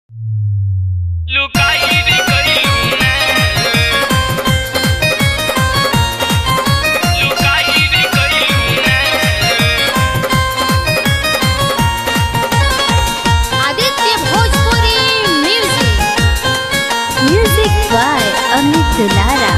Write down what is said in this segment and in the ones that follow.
लुकाई रे गइलू ना लुकाई रे गइलू ना Aditya Bhojpuri music music by Amit Dulara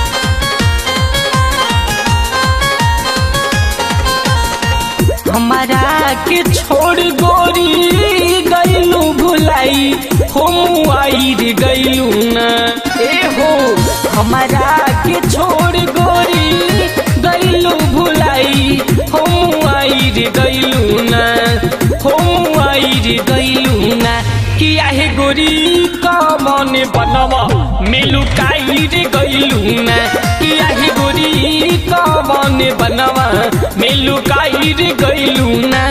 हमारा के छोड़ गोरी गईलू भुलाई हम आई रे गईलू ना ए हो हमारा के छोड़ गोरी गईलू भुलाई हम आई रे गईलू ना हम आई रे गईलू ना किया है गोरी कमन बनवा मिलू काई रे गईलू ना किया है गोरी कमन बनवा मिलू काई रे गईलू ना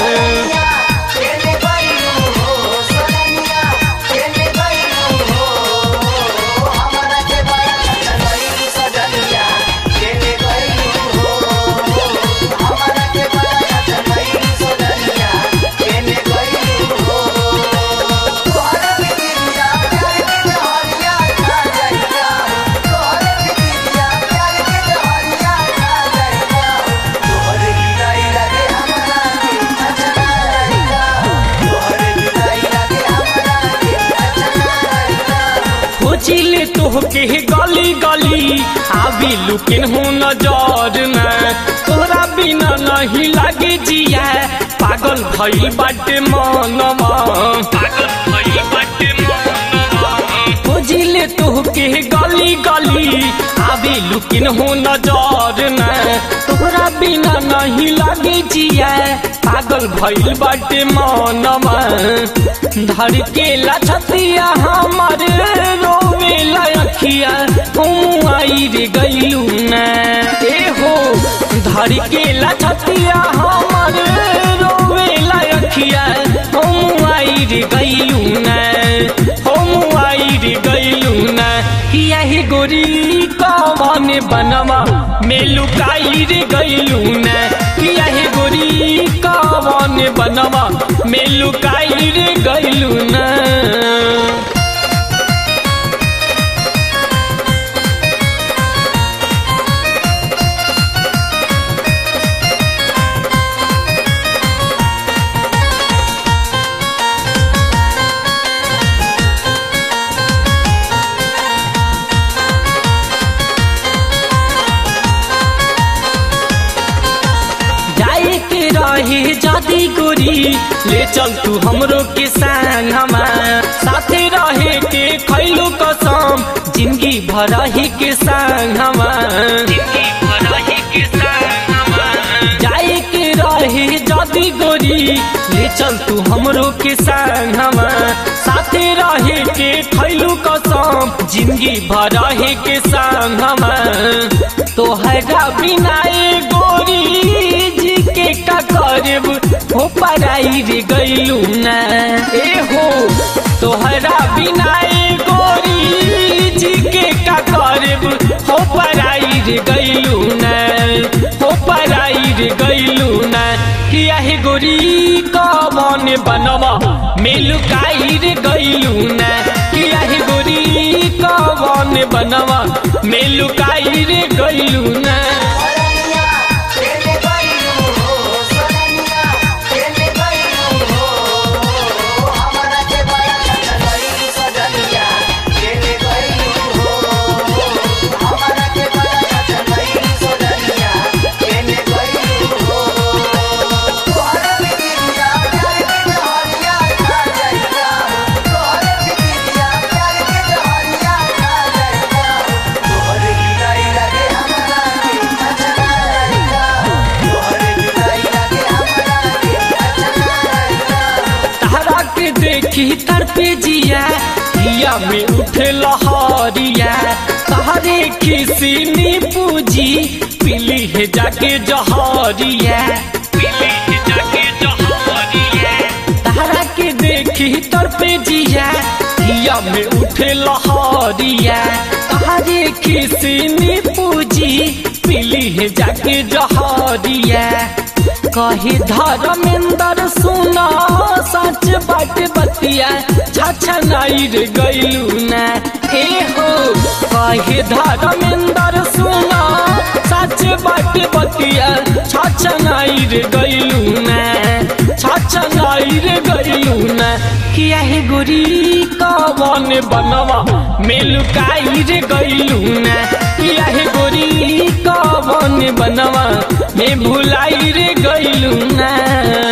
खोजिले तोहके गली गली आबी लुकिन हो नजर में तोरा बिना नहीं लागे जिया पागल भइल बाटे मनवा पागल भइल बाटे मनवा खोजिले तोहके गली गली आबी लुकिन हो नजर में तोरा बिना नहीं लागे जिया पागल भइल बाटे मनवा धर के लछतिया हमर रोवे लखिया हम आई रे गईलू ना ए हो धर के लछतिया हमर रोवे लखिया हम आई रे गईलू ना हम आई रे गईलू ना किया ही गोरी कवन बनवा मेलू काई रे गईलू ना किया ही गोरी कवन बनवा मेलू काई रे गईलू ना जाए के रहे जादी गोरी ले चल तू हमरो के संग हमार साथे रहे के खैलो कसम जिंदगी भर ही के संग हमार जिंदगी भर ही के संग हमार जाए के रहे जादी गोरी ले चल तू हमरो के संग हमार साथे रहे के खैलू कसम जिंदगी भर ही के संग हमार तोहरा बिना ए गोरी जी के का करब हो पराई रे गईलू ना ए हो तोहरा बिना ए गोरी जी के का करब हो पराई रे गईलू ना हो पराई रे गईलू ना किया हे गोरी कमन बनवा मिलू काई रे गईलू ना किया हे गोरी कमन बनवा मिलू काई रे गईलू ना तारा के देखी तर पे जिया हिया में उठे लहरिया तारे किसी पूजी पीली है जाके जहरिया पीली के जाके जहरिया तारा के देखी तर पे जिया हिया में उठे लहरिया तारे किसी पूजी पीली है जाके जहरिया कही धर्मेंद्र सुना सच बाट बतिया छछनाई रे गइलू ना ए हो कहे धर्मेंद्र सुना सच बात बतिया छछनाई रे गइलू ना छछनाई रे गइलू ना किया हे गोरी कवन बनवा मेलुकाई रे गइलू ना किया हे गोरी कवन बनवा में भुलाई रे गइलू ना